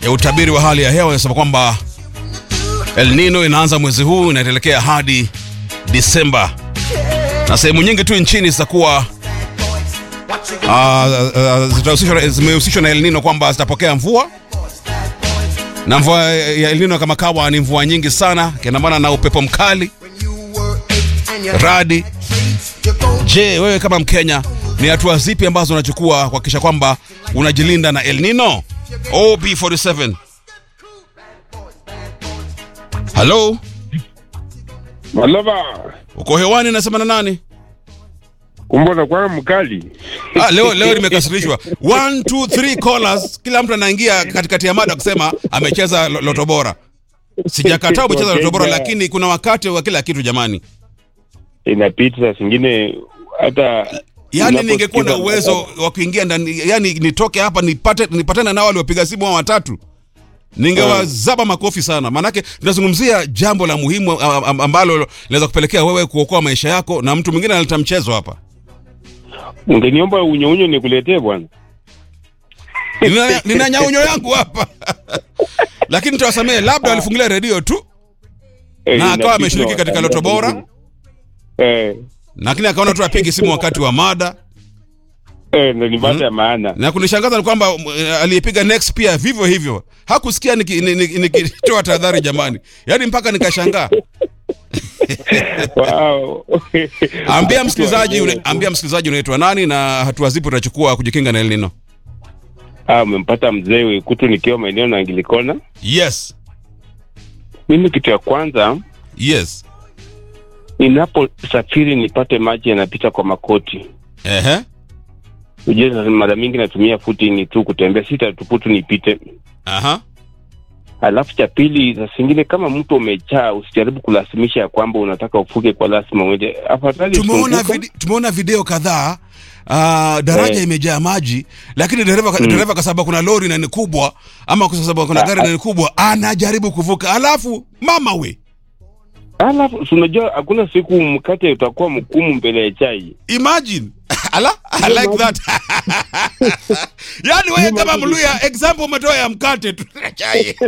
ya utabiri wa hali ya hewa inasema kwamba El Nino inaanza mwezi huu inaelekea hadi Disemba, na sehemu nyingi tu nchini zitakuwa uh, uh, zimehusishwa na El Nino kwamba zitapokea mvua na mvua ya El Nino kama kawa ni mvua nyingi sana, kiandamana na upepo mkali, radi. Je, wewe kama Mkenya ni hatua zipi ambazo unachukua kuhakikisha kwamba unajilinda na El Nino? OB47. Halo, Malava, uko hewani, nasema na nani? kumbona kwa mkali. Ah, leo leo nimekasirishwa. 1 2 3 callers, kila mtu anaingia katikati ya mada kusema amecheza lo- loto bora. Sijakataa umecheza loto bora, Wakenya. lakini kuna wakati wa kila kitu jamani. Inapita saa zingine hata Yaani unaposikiza ningekuwa na uwezo matangazo. wa kuingia ndani, yani nitoke hapa nipate nipatane nao waliopiga simu hao watatu, ningewazaba makofi sana, maanake tunazungumzia jambo la muhimu a- a- ambalo linaweza kupelekea wewe kuokoa maisha yako, na mtu mwingine analeta mchezo hapa. ungeniomba unyounyo nikuletee bwana. Nina, nina nyaunyo yangu hapa lakini nitawasamehe, labda walifungulia redio tu Eh, na akawa inapita ameshiriki katika loto bora, Eh, lakini akaona tu apigi simu wakati wa mada. eh, na ni baada ya maana. Na kunishangaza ni kwamba mm, aliyepiga next pia vivyo hivyo hakusikia niki- ni- ni- nikitoa tahadhari jamani, yaani mpaka nikashangaa. Wow. Ambia msikilizaji, une- ambia msikilizaji unaitwa nani na hatua zipi utachukua kujikinga na El Nino? Ah, umempata mzee Wekutu nikiwa maeneo na Angilikona. Yes, Mimi kitu ya kwanza yes, ninaposafiri nipate maji yanapita kwa makoti. ehe, Ujue sasa mara mingi natumia footing tu kutembea, sitatuputu nipite. aha, Alafu cha pili, saa zingine kama mtu umechaa, usijaribu kulazimisha ya kwamba unataka ufuke kwa lazima uende. Afadhali tumeona zunguka. vide, tumeona video kadhaa Uh, daraja Eh. imejaa maji lakini dereva mm. dereva kwa sababu kuna lori na ni kubwa ama kwa sababu kuna Ah, gari na ni kubwa anajaribu kuvuka alafu mama we Alafu si unajua hakuna siku mkate utakuwa mkumu mbele ya chai. imagine ala I like that yani wewe kama mluya example umetoa ya mkate tu chai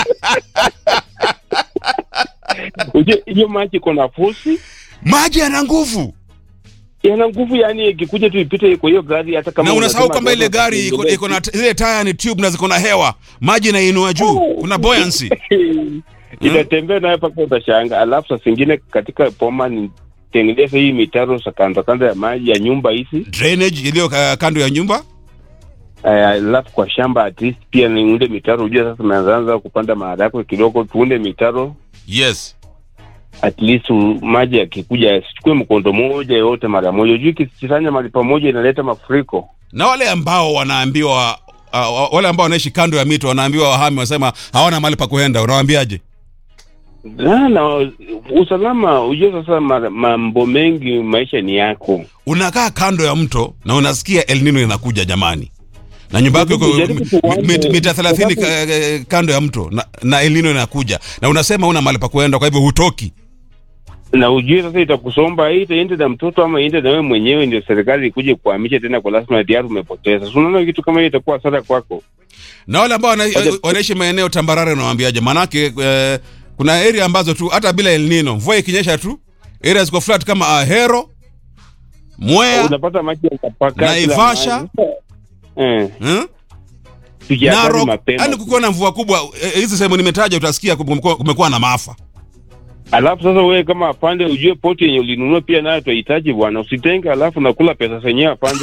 Ujue hiyo maji iko na fosi, maji yana nguvu yana nguvu, yani ikikuja tu ipite kwa hiyo gari, hata kama na unasahau unasema kwamba ile lazima gari iko tuendelee. iko na zile taya ni tube na ziko na hewa maji inainua juu kuna buoyancy itatembea nayo mpaka utashanga. Alafu saa zingine katika poma ni tengeneza hii mitaro za kando kando ya maji ya nyumba hizi, drainage iliyo uh, kando ya nyumba Eh, alafu kwa shamba at least pia niunde mitaro. Ujue sasa umeanza kupanda maharagwe kidogo, tuunde mitaro yes at least u- maji yakikuja yasichukue mkondo moja yote mara moja. Ujue ikisanya mahali pamoja inaleta mafuriko. na wale ambao wanaambiwa uh, wale ambao wanaishi kando ya mito wanaambiwa wahame wasema hawana mahali pa kuenda unawaambiaje Na, na usalama, ujue sasa mara- mambo mengi, maisha ni yako. unakaa kando ya mto na unasikia El Nino inakuja jamani na nyumba yako iko Jaribu mi- kuwaza- mi- mita thelathini ka- eh, kando ya mto na, na El Nino inakuja na unasema una mahali pa kuenda kwa hivyo hutoki na ujue sasa itakusomba hii itaende na mtoto ama iende na wewe mwenyewe, ndio serikali ikuje kuhamisha tena kwa lazima tayari umepoteza. So unaona kitu kama hiyo itakuwa hasara kwako. na wale ambao wana- Aje- wanaishi maeneo tambarare unawaambiaje manake eh, kuna area ambazo tu hata bila El Nino mvua ikinyesha tu area ziko flat kama Ahero Mwea Unapata maji yatapaka Naivasha. eh, hmm? tujiandae Narok, mapema. yani kukiwa na mvua kubwa eh, hizi sehemu nimetaja, utasikia kumekuwa, kumekuwa na maafa. Alafu sasa wewe kama afande, ujue poti yenye ulinunua pia nayo tutahitaji bwana, usitenge alafu nakula pesa zenyewe afande.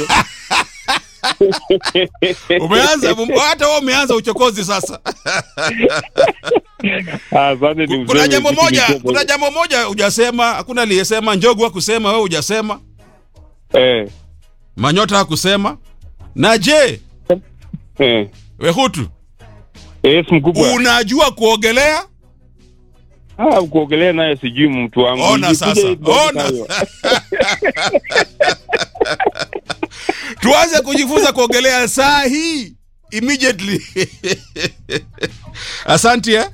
Umeanza hata wewe umeanza uchokozi sasa. Ah, Afande ni Kuna mzee, jambo vitu moja, vidogo. kuna jambo moja hujasema, hakuna aliyesema. Njogu hakusema, wewe hujasema, eh, Manyota hakusema. Na je, eh. Wehutu, Yes, mkubwa. unajua kuogelea? Ah, kuogelea naye sijui mtu wangu. Ona Nikikuja sasa, hivi ona. hayo. Tuanze kujifunza kuogelea saa hii immediately. Asante eh?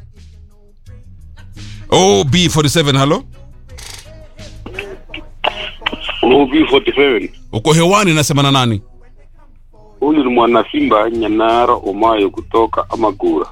OB47 halo. OB47 Uko hewani nasema na nani? huyu ni mwana Simba Nyanara Omayo kutoka Amagura.